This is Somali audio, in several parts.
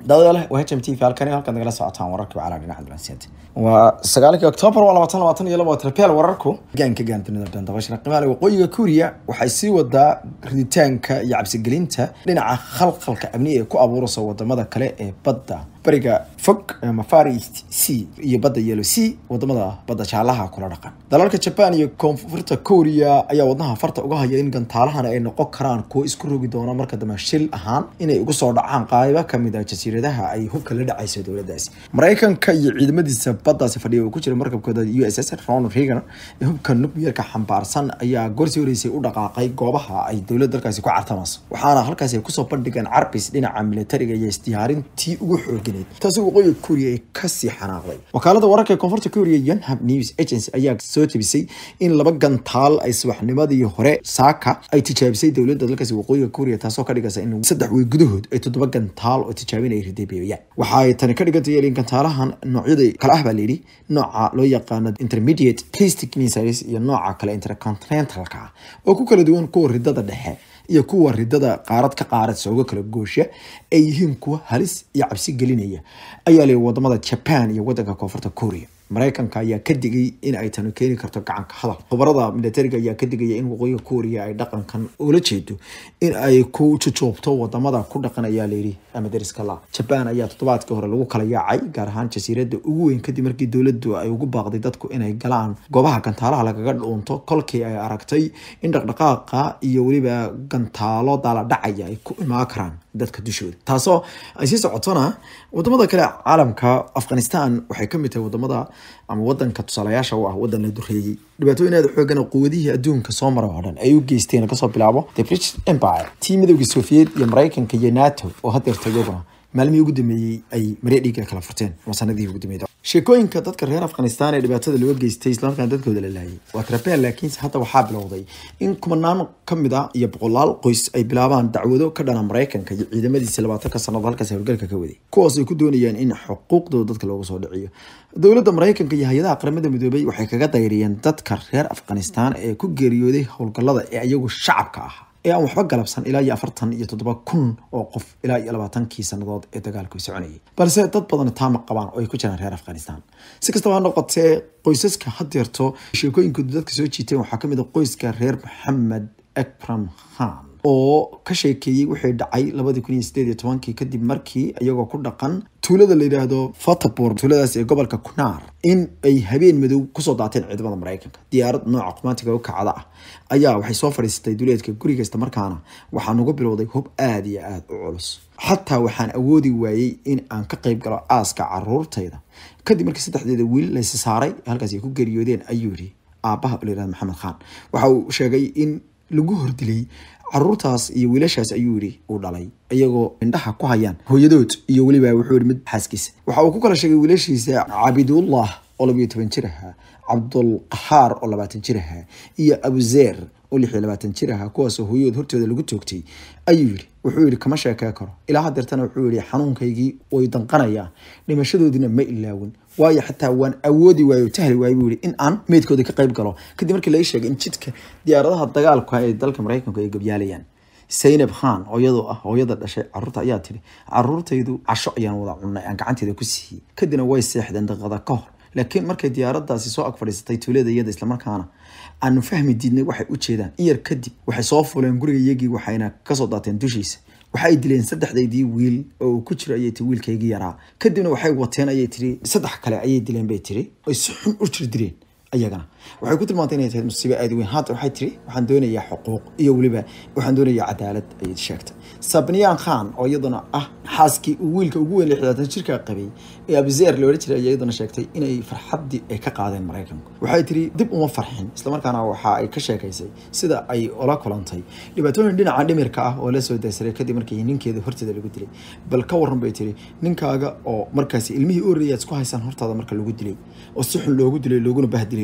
dawada leh waa h m t v halkani halkaad nagala socotaan wararka bacala dhinaca dulansiyaad waa sagaalkii oktoobar waa labaatan labaatan iyo laba trapeel wararku gaanka gaan dunida dhan dabashana qimaale waqooyiga kuuriya waxay sii wadaa riditaanka iyo cabsigelinta dhinaca khalkhalka amni ee ku abuuraysa wadamada kale ee badda bariga fog ama far east c iyo badda yellow c wadamada badda jaalaha kula dhaqan dalalka jaban iyo koonfurta korea ayaa wadnaha farta uga haya in gantaalahan ay noqon karaan kuwo isku rogi doona marka dambe shil ahaan inay ugu soo dhacaan qaybo kamid ah jasiiradaha ay hubka la dhacayso dowladaasi maraykanka iyo ciidamadiisa baddaasi fadhiya uu ku jira markabkooda u s s ronald reagan ee hubka nukleerka xambaarsan ayaa gorsii horeysay u dhaqaaqay goobaha ay dowlad dalkaasi ku cartamayso waxaana halkaasi ay kusoo bandhigeen carbis dhinaca militariga iyo isdiyaarintii ugu xooganayd taasi waqooyiga kuuriya ay kasii xanaaqday wakaalada wararka ee koonfurta kuuriya yonhap news agency ayaa soo jebisay in laba gantaal ay subaxnimadii hore saaka ay tijaabisay dowladda dalkaasi waqooyiga kuuriya taasoo ka dhigaysa in saddex wey gudahood ay toddoba gantaal oo tijaabin ay rideebeeyaan waxa ay tani ka dhigantay in gantaalahan noocyada kale ah baa layidhi nooca loo yaqaano intermediate plastic missiles iyo nooca kale intercontinentalka ah oo ku kala duwan kuwa ridada dhexe iyo kuwa ridada qaarad ka qaarad sooga kala goosha ay yihiin kuwa halis iyo cabsi gelinaya ayaa lay wadamada jaban iyo wadanka koonfurta korea maraykanka ayaa ka digay in ay tani keeni karto gacanka hadal khubarada militariga ayaa ka digaya in waqooyiga kuuriya ay dhaqankan ula jeedo in ay ku jujuubto wadamada ku dhaqan ayaa layidhi ama dariska la jabaan ayaa toddobaadkii hore lagu kala yaacay gaar ahaan jasiirada ugu weyn kadib markii dowladdu ay ugu baaqday dadku inay galaan goobaha gantaalaha lagaga dhuunto kolkii ay aragtay in dhaqdhaqaaqa iyo weliba gantaalo daala dhacaya ay ku imaan karaan dadka dushooda taasoo ay sii socotona wadamada kale caalamka afghanistan waxay kamid tahay wadamada ama wadanka tusaalayaasha u ah wadan la dureeyey dhibaatooyin aada xoogan quwadihii adduunka soo mara oo dhan ay u geysteen kasoo bilaabo the british empire tii midowgii soviet iyo maraykanka iyo nato oo hadeerta iyaguna maalmihii ugu dambeeyey ay maree dhiiga kala furteen ama sanadihii ugu dambeeyay sheekooyinka dadka reer afghanistan ee dhibaatada looga geystay islamarkaana dadkooda la laayay waa trapeen laakiinse hadda waxaa bilowday in kumanaan kamid ah iyo boqolaal qoys ay bilaabaan dacwado ka dhana maraykanka iyo ciidamadiisa labaatanka sannadood halkaas howlgalka ka waday kuwaas ay ku doonayaan in xuquuqdooda dadka loogu soo dhiciyo dowladda maraykanka iyo hay-adaha qaramada midoobay waxay kaga dayriyeen dadka reer afghanistan ee ku geeriyooday howlgallada ee iyagu shacabka ah ee aan waxba galabsan ilaa iyo afartan iyo toddoba kun oo qof ilaa iyo labaatankii sannadood ee dagaalku soconayay balse dad badan taama qabaan oo ay ku jiraan reer afghanistan si kastaba ha noqotee qoysaska hadeerto sheekooyinkooda dadka soo jiiteen waxaa kamid a qoyska reer maxamed akram khan oo ka sheekeeyey wixii dhacay labadii kun iyo sideed iyo tobankii kadib markii iyagoo ku dhaqan tuulada la yidhaahdo fatapur tuuladaas ee gobolka kunar in ay habeen madow kusoo daateen ciidamada maraykanka diyaarad nooca qumaantiga u kacda ah ayaa waxay soo fadhiisatay duleedka guriga isla markaana waxaa nagu bilowday hub aada iyo aada u culus xataa waxaan awoodi waayey in aan ka qayb galo aaska caruurtayda kadib markii saddexdeeda wiil laysi saaray halkaas ay ku geeriyoodeen ayuu yidhi aabbaha la yihahdo maxamed khan waxa uu sheegay in lagu hordilay caruurtaas iyo wiilashaas ayuu yidhi uu dhalay iyagoo indhaha ku hayaan hooyadood iyo weliba wuxuu yihi mid xaaskiisa waxa uu ku kala sheegay wiilashiisa cabidullah oo labayo toban jir ahaa cabdulqahaar oo labaatan jir ahaa iyo abuzeer oo lix iyo labaatan jir ahaa kuwaasoo hooyadood hortooda lagu toogtay ayuu yidhi wuxuu yidhi kama sheekee karo ilaa hadeertana wuxuu yidhi xanuunkaygii way danqanayaan dhimashadoodina ma ilaawin waayo xataa waan awoodi waayo tahli waayo buu yidhi in aan meydkooda ka qayb galo kadib markii laga sheegay in jidka diyaaradaha dagaalka ee dalka maraykanku ay gabyaalayaan saynab khan oo iyadoo ah hooyada dhashay caruurta ayaa tiri caruurtaydu casho ayaan wada cunnay aan gacanteeda ku siiyey kadibna way seexdeen daqiiqada ka hor laakiin markay diyaaradaasi soo ag fadhiisatay tuulada iyada islamarkaana aanu fahmi diidnay waxay u jeedaan in yar kadib waxay soo fuleen guriga iyagii waxayna kasoo daateen dushiisa waxa ay dileen saddexdaydii wiil oo uu ku jiro ayay tii wiilkaygii yaraa kadibna waxay wateen ayay tiri saddex kale ayay dileen bay tiri oy si xun u jir dileen ayagana waxay ku tilmaantay inay tahay musiibo aada weyn haata waxay tiri waxaan doonayaa xuquuq iyo weliba waxaan doonayaa cadaalad ayay sheegtay sabniyaan khan oo iyaduna ah xaaskii uu wiilka ugu weyn lixdaatan jirka qabay ee abuzeer loola jiray ayaa iyaduna sheegtay inay farxaddii ay ka qaadeen maraykanku waxay tiri dib uma farxin islamarkaana waxa ay ka sheekaysay sida ay ula kulantay dhibaatooyin dhinaca dhimirka ah oo la soo daysaray kadib markii ninkeeda horteeda lagu dilay bal ka waran bay tiri ninkaaga oo markaasi ilmihii u horreeyay aad isku haysaan hortaada marka lagu dilay oo si xun loogu dilay looguna bahdilay isla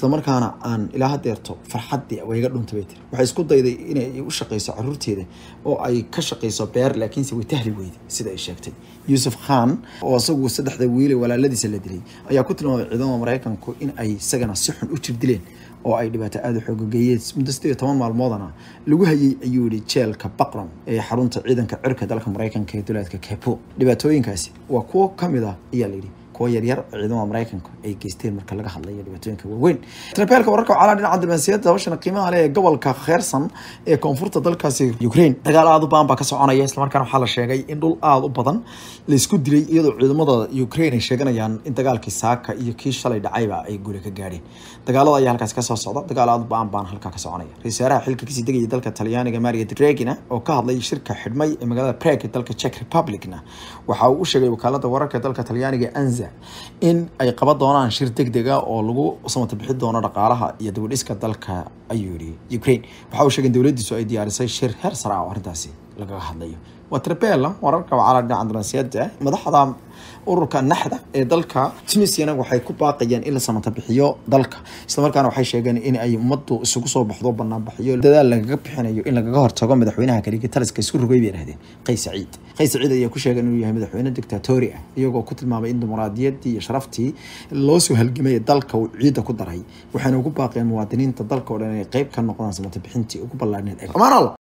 islamarkaana aan ilaa hadeerto farxaddii wayga dhunta bay tiri waxay isku dayday inay u shaqayso caruurteeda oo ay ka shaqayso beer laakiinse way tahli weyday sida ay sheegtay yuusuf khan oo isagu saddexda wiile walaaladiisa la dilay ayaa ku tilmaamay ciidamada maraykanku in ay isagana si xun u jir dileen oo ay dhibaato aada u xoogageeyeen muddo sideed iyo toban maalmoodana lagu hayay ayuu yihi jeelka baqlan ee xarunta ciidanka cirka dalka maraykanka ee duleedka kepo dhibaatooyinkaasi waa kuwo kamid ah ayaa layidhi kuwa yaryar ciidamada maraykanka ay geysteen marka laga hadlayo dhibaatooyinka waaweyn trabeelka wararka calaa dhinaca diblomaasiyadda hawshana qiimaha leh ee gobolka kheersan ee koonfurta dalkaasi ukraine dagaal aada u baan baa ka soconaya islamarkaana waxaa la sheegay in dhul aada u badan laisku dilay iyadoo ciidamada ukraine ay sheeganayaan in dagaalkii saaka iyo kii shalay dhacayba ay guri ka gaadheen dagaalada ayaa halkaasi kasoo socda dagaal aada u baan baan halkaa ka soconaya ra-isul wasaaraha xilka kasii degaya dalka talyaaniga maria dragina oo ka hadlay shirka xidhmay ee magaalada prague dalka czech republicna waxa uu u sheegay wakaalada wararka dalka talyaaniga anza in ay qaban doonaan shir deg deg ah oo lagu samata bixi doono dhaqaalaha iyo dibadhiska dalka ayuu yihi ukraine waxa uu sheegay in dowladiisu ay diyaarisay shir heer sare ah oo arrintaasi lagaga hadlayo waa trabela wararka wacala dhinaca diblomaasiyadda madaxda ururka naxda ee dalka tunisiana waxay ku baaqayaan in la samata bixiyo dalka islamarkaana waxay sheegeen in ay ummaddu isugu soo baxdo banaanbaxiyo dadaal lagaga bixinayo in lagaga hortago madaxweynaha kaligii taliska isku rogay bay yidhahdeen qays saciid qays saciid ayaa ku sheegay inuu yahay madaxweyne dictatori ah iyagoo ku tilmaamay in dimuqraadiyaddii iyo sharaftii loo soo halgamay dalka uu ciidda ku daray waxayna ugu baaqeen muwaadiniinta dalka oo dhan inay qayb ka noqdaan samata bixintii ugu ballaadhneed